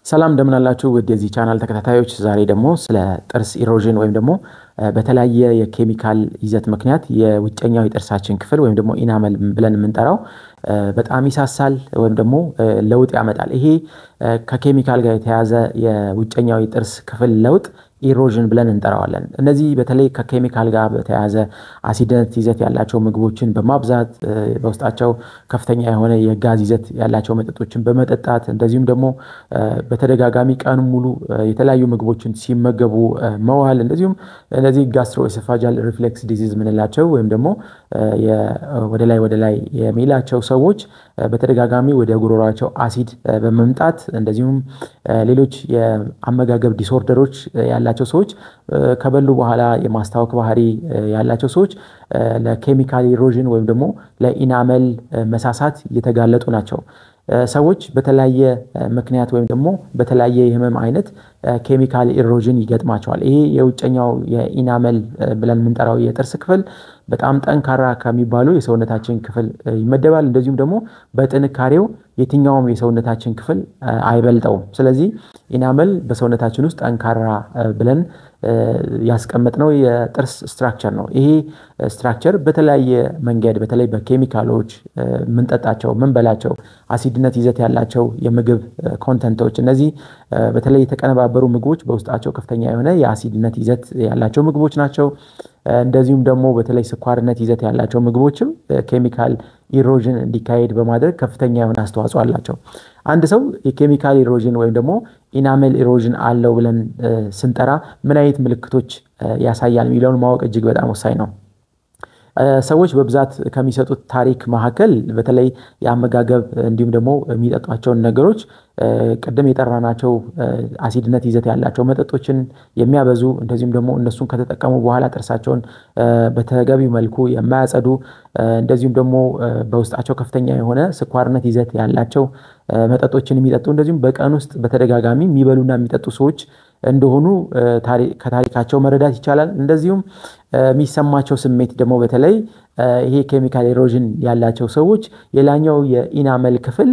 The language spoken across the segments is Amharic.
ሰላም እንደምን አላችሁ ውድ የዚህ ቻናል ተከታታዮች፣ ዛሬ ደግሞ ስለ ጥርስ ኢሮዥን ወይም ደግሞ በተለያየ የኬሚካል ይዘት ምክንያት የውጨኛው የጥርሳችን ክፍል ወይም ደግሞ ኢናመል ብለን የምንጠራው በጣም ይሳሳል ወይም ደግሞ ለውጥ ያመጣል። ይሄ ከኬሚካል ጋር የተያዘ የውጨኛው የጥርስ ክፍል ለውጥ ኢሮዥን ብለን እንጠራዋለን። እነዚህ በተለይ ከኬሚካል ጋር በተያያዘ አሲድነት ይዘት ያላቸው ምግቦችን በማብዛት በውስጣቸው ከፍተኛ የሆነ የጋዝ ይዘት ያላቸው መጠጦችን በመጠጣት እንደዚሁም ደግሞ በተደጋጋሚ ቀን ሙሉ የተለያዩ ምግቦችን ሲመገቡ መዋል እንደዚሁም እነዚህ ጋስትሮ ኤሶፋጃል ሪፍሌክስ ዲዚዝ የምንላቸው ወይም ደግሞ ወደ ላይ ወደ ላይ የሚላቸው ሰዎች በተደጋጋሚ ወደ ጉሮሯቸው አሲድ በመምጣት እንደዚሁም ሌሎች የአመጋገብ ዲስኦርደሮች ያላቸው ሰዎች ከበሉ በኋላ የማስታወክ ባህሪ ያላቸው ሰዎች ለኬሚካል ኢሮዥን ወይም ደግሞ ለኢናመል መሳሳት እየተጋለጡ ናቸው። ሰዎች በተለያየ ምክንያት ወይም ደግሞ በተለያየ የህመም አይነት ኬሚካል ኢሮዥን ይገጥማቸዋል። ይሄ የውጨኛው የኢናመል ብለን የምንጠራው የጥርስ ክፍል በጣም ጠንካራ ከሚባሉ የሰውነታችን ክፍል ይመደባል። እንደዚሁም ደግሞ በጥንካሬው የትኛውም የሰውነታችን ክፍል አይበልጠውም። ስለዚህ ኢናመል በሰውነታችን ውስጥ ጠንካራ ብለን ያስቀመጥነው የጥርስ ስትራክቸር ነው። ይሄ ስትራክቸር በተለያየ መንገድ በተለይ በኬሚካሎች የምንጠጣቸው ምንበላቸው አሲድነት ይዘት ያላቸው የምግብ ኮንተንቶች እነዚህ በተለይ የተቀነባበሩ ምግቦች በውስጣቸው ከፍተኛ የሆነ የአሲድነት ይዘት ያላቸው ምግቦች ናቸው። እንደዚሁም ደግሞ በተለይ ስኳርነት ይዘት ያላቸው ምግቦችም ኬሚካል ኢሮዥን እንዲካሄድ በማድረግ ከፍተኛ የሆነ አስተዋጽኦ አላቸው። አንድ ሰው የኬሚካል ኢሮዥን ወይም ደግሞ ኢናሜል ኢሮዥን አለው ብለን ስንጠራ ምን አይነት ምልክቶች ያሳያል የሚለውን ማወቅ እጅግ በጣም ወሳኝ ነው። ሰዎች በብዛት ከሚሰጡት ታሪክ መካከል በተለይ የአመጋገብ እንዲሁም ደግሞ የሚጠጧቸውን ነገሮች ቅድም የጠራናቸው አሲድነት ይዘት ያላቸው መጠጦችን የሚያበዙ እንደዚሁም ደግሞ እነሱን ከተጠቀሙ በኋላ ጥርሳቸውን በተገቢው መልኩ የማያጸዱ እንደዚሁም ደግሞ በውስጣቸው ከፍተኛ የሆነ ስኳርነት ይዘት ያላቸው መጠጦችን የሚጠጡ እንደዚሁም በቀን ውስጥ በተደጋጋሚ የሚበሉና የሚጠጡ ሰዎች እንደሆኑ ከታሪካቸው መረዳት ይቻላል። እንደዚሁም የሚሰማቸው ስሜት ደግሞ በተለይ ይሄ ኬሚካል ኢሮዥን ያላቸው ሰዎች የላኛው የኢናመል ክፍል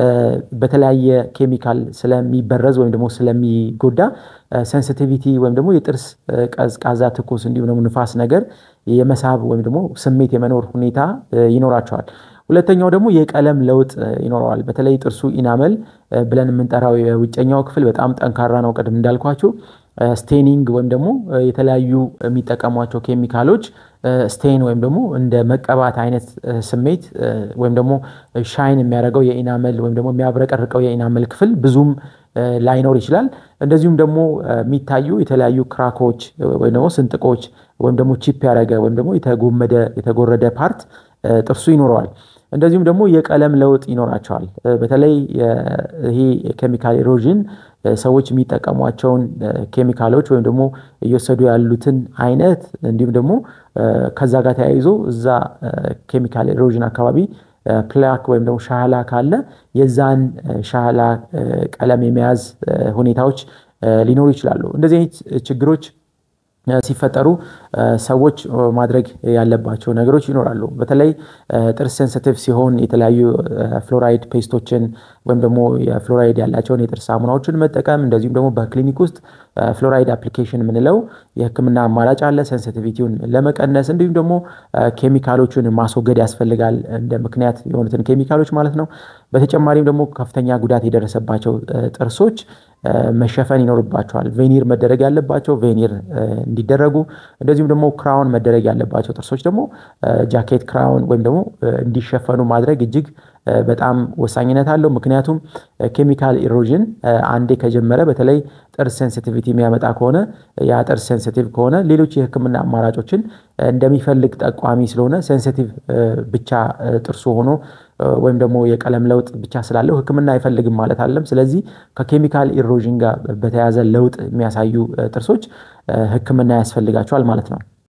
በተለያየ ኬሚካል ስለሚበረዝ ወይም ደግሞ ስለሚጎዳ ሴንሲቲቪቲ ወይም ደግሞ የጥርስ ቀዝቃዛ፣ ትኩስ እንዲሁም ደግሞ ንፋስ ነገር የመሳብ ወይም ደግሞ ስሜት የመኖር ሁኔታ ይኖራቸዋል። ሁለተኛው ደግሞ የቀለም ለውጥ ይኖረዋል። በተለይ ጥርሱ ኢናመል ብለን የምንጠራው የውጨኛው ክፍል በጣም ጠንካራ ነው። ቅድም እንዳልኳችሁ ስቴኒንግ ወይም ደግሞ የተለያዩ የሚጠቀሟቸው ኬሚካሎች ስቴን ወይም ደግሞ እንደ መቀባት አይነት ስሜት ወይም ደግሞ ሻይን የሚያደርገው የኢናመል ወይም ደግሞ የሚያብረቀርቀው የኢናመል ክፍል ብዙም ላይኖር ይችላል። እንደዚሁም ደግሞ የሚታዩ የተለያዩ ክራኮች ወይም ደግሞ ስንጥቆች ወይም ደግሞ ቺፕ ያደረገ ወይም ደግሞ የተጎመደ የተጎረደ ፓርት ጥርሱ ይኖረዋል። እንደዚሁም ደግሞ የቀለም ለውጥ ይኖራቸዋል። በተለይ ይሄ ኬሚካል ኢሮዥን ሰዎች የሚጠቀሟቸውን ኬሚካሎች ወይም ደግሞ እየወሰዱ ያሉትን አይነት እንዲሁም ደግሞ ከዛ ጋር ተያይዞ እዛ ኬሚካል ኢሮዥን አካባቢ ፕላክ ወይም ደግሞ ሻህላ ካለ የዛን ሻህላ ቀለም የመያዝ ሁኔታዎች ሊኖሩ ይችላሉ። እንደዚህ አይነት ችግሮች ሲፈጠሩ ሰዎች ማድረግ ያለባቸው ነገሮች ይኖራሉ። በተለይ ጥርስ ሴንሲቲቭ ሲሆን የተለያዩ ፍሎራይድ ፔስቶችን ወይም ደግሞ የፍሎራይድ ያላቸውን የጥርስ ሳሙናዎችን መጠቀም እንደዚሁም ደግሞ በክሊኒክ ውስጥ ፍሎራይድ አፕሊኬሽን የምንለው የሕክምና አማራጭ አለ። ሴንሲቲቪቲውን ለመቀነስ እንዲሁም ደግሞ ኬሚካሎቹን ማስወገድ ያስፈልጋል፣ እንደ ምክንያት የሆኑትን ኬሚካሎች ማለት ነው። በተጨማሪም ደግሞ ከፍተኛ ጉዳት የደረሰባቸው ጥርሶች መሸፈን ይኖርባቸዋል። ቬኒር መደረግ ያለባቸው ቬኒር እንዲደረጉ እንደዚሁም ደግሞ ክራውን መደረግ ያለባቸው ጥርሶች ደግሞ ጃኬት ክራውን ወይም ደግሞ እንዲሸፈኑ ማድረግ እጅግ በጣም ወሳኝነት አለው። ምክንያቱም ኬሚካል ኢሮዥን አንዴ ከጀመረ በተለይ ጥርስ ሴንሲቲቪቲ የሚያመጣ ከሆነ ያ ጥርስ ሴንሲቲቭ ከሆነ ሌሎች የህክምና አማራጮችን እንደሚፈልግ ጠቋሚ ስለሆነ ሴንሲቲቭ ብቻ ጥርሱ ሆኖ ወይም ደግሞ የቀለም ለውጥ ብቻ ስላለው ህክምና አይፈልግም ማለት አለም። ስለዚህ ከኬሚካል ኢሮዥን ጋር በተያያዘ ለውጥ የሚያሳዩ ጥርሶች ህክምና ያስፈልጋቸዋል ማለት ነው።